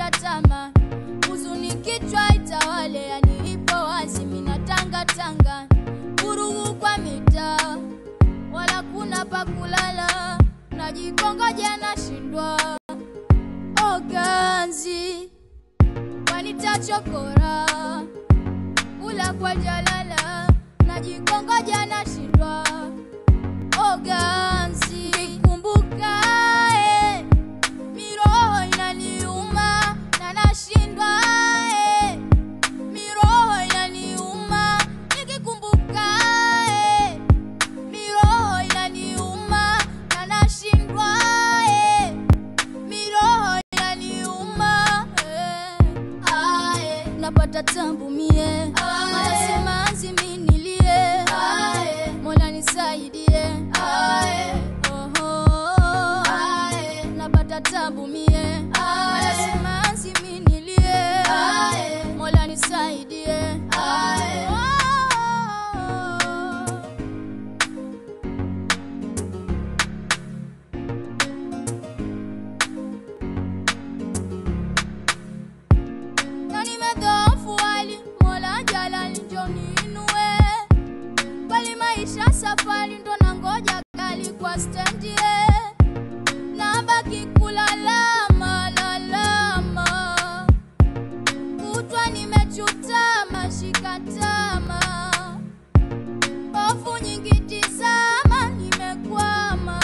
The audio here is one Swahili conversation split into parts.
nakata tama, huzuni kichwa itawale, yani ipo wazi, mina tanga tanga, vurugu kwa mitaa, wala kuna pa kulala, najikongoja nashindwa oganzi wanitachokora kula kwa jalala najikongoja nashindwa oganzi kikumbuka eh, miroho inaniuma na nashindwa eh, miroho inaniuma nikikumbuka eh, miroho inaniuma na nashindwa eh, miroho inaniuma eh, ae, napata tambu mie simanzi minilie mola nisaidie Oho, napata tabu mie simanzi minilie mola nisaidie Oh. na nimedhoofu hali mola jalali njo niinue kweli maisha safari ndo nangoja gari kwa stendi eh. nabaki kulalama lalama kutwa nimechutama shikatama hofu nyingi tizama nimekwama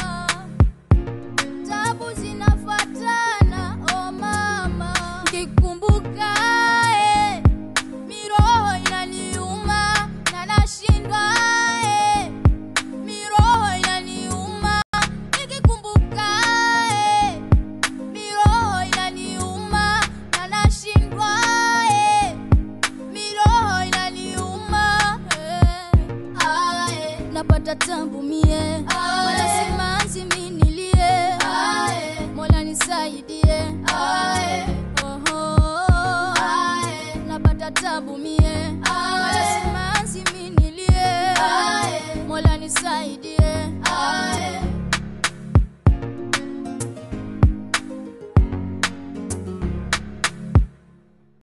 tabu zinafatana o mama kikumbuka eh, miroho inaniuma na nashindwa eh, miroho inaniuma nikikumbuka eh, miroho inaniuma na nashindwa eh, miroho inaniuma eh, ae, napata tambu mie wala simanzi minilie mola nisaidie